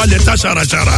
balẹ̀ ta ṣàràṣàrà.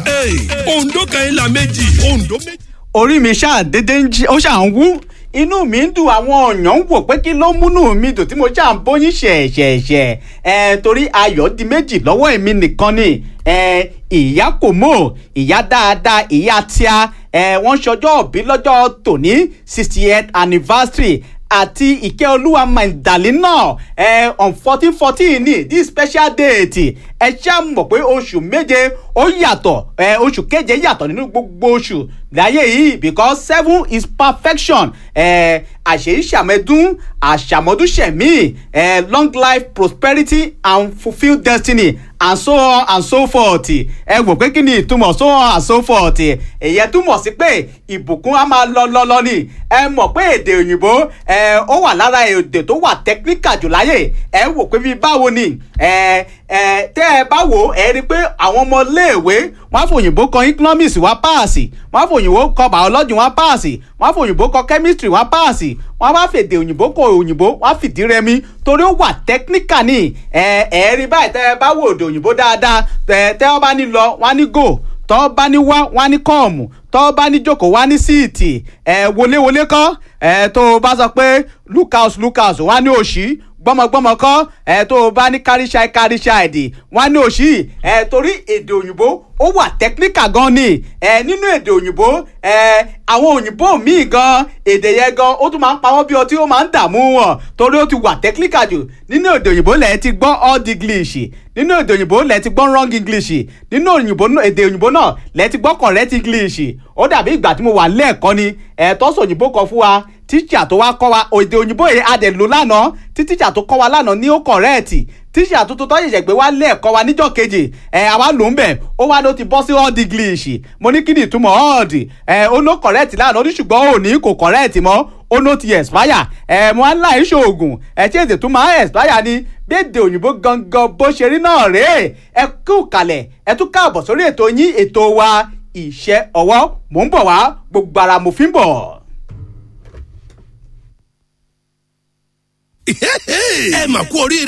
Ondo kan ilà méjì Ondo méjì. orí mi ṣáà dédé ń jí ó ṣáà ń wú inú mi ń dùn àwọn èèyàn ń wò pé kí ló múnú mi dùn tí mo ṣáà ń bóyín ṣẹ̀ṣẹ̀ṣẹ̀ ẹ torí ayọ̀ di méjì lọ́wọ́ èmi nìkan ni ẹ ìyá kò mọ̀ ìyá dáadáa ìyá tíá ẹ wọ́n ṣọjọ́ òbí lọ́jọ́ tòní sixty eight anniversary àti ìkẹ́olúwa mandalina ẹ on fourteen fourteen ní this special date ẹ ṣá mọ̀ pé oṣù méje ó yàtọ̀ ẹ oṣù keje yàtọ̀ nínú gbogbo oṣù láyé yìí because seven is perfection ẹ àṣeyíṣàmẹ́dún àṣàmọ́dúnṣẹ̀mí ẹ long life prosperity and fulfilled destiny and so on and so forth ẹ wò pé kí ni ìtumọ̀ so on and so forth èyẹ túmọ̀ sí pé ìbùkún á máa lọ lọ lọ ni ẹ mọ̀ pé èdè òyìnbó ẹ ó wà lára èdè tó wà technical jù láyè ẹ wò pé bí báwo ni ẹ ẹ tẹ́ ẹ bá wò ẹ rí i pé àwọn ọmọ iléèwé wọ́n á fòyìnbó kọ economics wá páàsì wọ́n á fòyìnbó kọ biology wá páàsì wọ́n á fòyìnbó kọ chemistry wá páàsì wọ́n á bá fèdè òyìnbó kọ òyìnbó wọ́n á fìdí rẹmi torí ó wà technical ni ẹ ẹ rí báyìí tẹ́ ẹ bá wò òdò òyìnbó dáadáa tẹ́ tẹ́ ọ bá ní lọ wọ́n á ní go tọ́ bá ní wá wá ní kọ́ọ̀mù tọ́ bá ní jókòó wá ní síìtì ẹ̀ wọléwọlé kọ́ ẹ̀ tó o bá sọ pé look out look out wá ní òṣì gbọmọgbọmọ kọ ẹ tó o bá ní káríṣáì káríṣáì dì wọn ní òṣì ẹ torí èdè òyìnbó ó wà technical gan ni ẹ nínú èdè òyìnbó ẹ àwọn òyìnbó míì gan èdè yẹn gan ó tún máa ń pa wọ́n bí ọtí ó máa ń dààmú wọn torí ó ti wà technical jù nínú èdè òyìnbó lẹ ti gbọ́ old english nínú èdè òyìnbó lẹ ti gbọ́ wrong english nínú òyìnbó èdè òyìnbó náà lẹ ti gbọ́ correct english ó dàbí ìgbà tí mo wà lẹ́ẹ̀kọ́ ni ẹ̀ tọ́sọ̀ òyìnbó kan fún wa tíṣà tó wá kọ́ wa èdè òyìnbó yẹn a dẹ̀ lò lánàá tí tíṣà tó kọ́ wa lánàá ní ó kọ̀rẹ́ẹ̀tì tíṣà tuntun tó ṣẹ̀ṣẹ̀ gbé wá lẹ́ẹ̀kọ́ wa níjọ́ kejì ẹ̀ àwa ló ń bẹ̀ ó wá ló ti bọ́ sí old english mo ní kí ni ìtumọ̀ old ẹ̀ ó ló kọ̀rẹ́ẹ̀tì lánàá ó ní ṣùgbọ́n òní kò kọ̀rẹ́ẹ̀tì mọ́ ó ló ti expire ẹ̀ mo á láì ṣoògùn ẹ̀ tí èdè tún máa expire ni bí èdè òyìnbó gangan bó ṣe rí náà rèé ẹ kú kalẹ̀ ẹ tún káàbọ̀ sórí ètò yín ètò wa ìṣẹ́ ọwọ́ mò ń bọ̀ wá gbogbo ara mo fi ń bọ̀. ẹ mà kú oríire